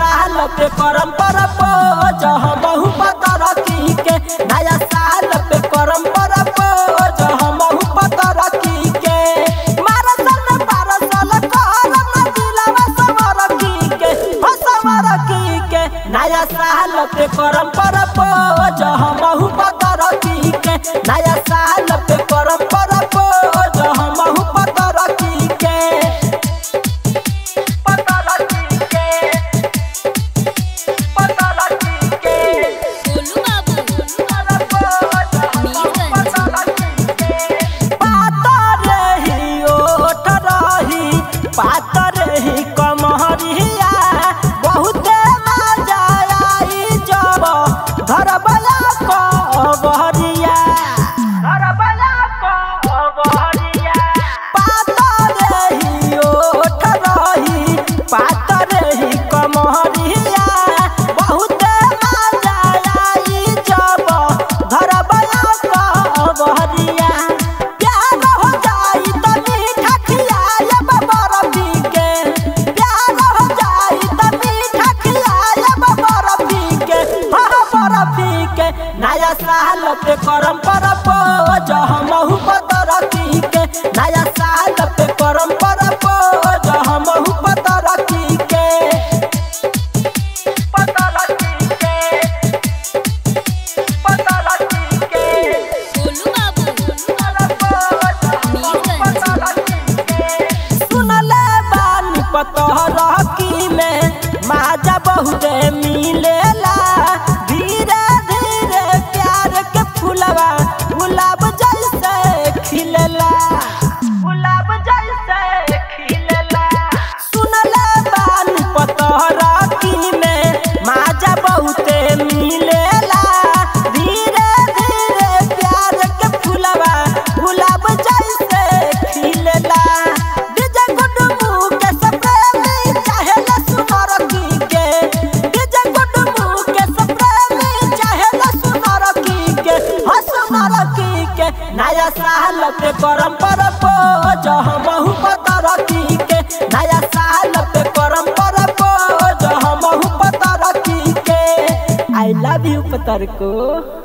साल पे करम पर पोज हमहु पतर की के नया साल पे करम पर पोज हमहु पतर की के मारा सन पारा साल करम न दिलवा सवर की के हो सवर की के नया साल पे करम पर पोज हमहु पतर की के नया साल पे करम पर पोज हमहु पतर की के पतर की के पतर की के गोलू बाबू पातर ही ओठ रही पातर ही कमहरिया बहुते मजा आई जब घर बला कबहरिया घर बला कबहरिया पातर ही ओठ रही पातर ही कमहरिया बहुते मजा आई जब घर बला कबहरिया प्यार हो जाई त मीठा खियायब बरफी के प्यार हो जाई त मीठा खियायब बरफी के हाँ बरफी के नया साल पे करम पर पोज हमहु पतर की के नया साल पे करम पर पोज हमहु पतर की के पतर की के पतर की के गोलू बाबू सुनले बानी पतहर की में माजा बहुते मिलेला धीरे धीरे प्यार के फुलवा गुलाब जैसे खिलेला गुलाब जैसे खिलेला सुनले बानी पतहर की में माजा बहुते मिलेला धीरे धीरे प्यार के फुलवा गुलाब जैसे खिलेला डीजे गुडू के सप्रेमी चाहेला सुनर की के डीजे गुडू के सप्रेमी चाहेला सुनर की के हो सुनर की के नया साल पे करम पर पोज हमहु पतर की के नया साल पे करम पर पोज हमहु पतर की के आई लव यू पतर को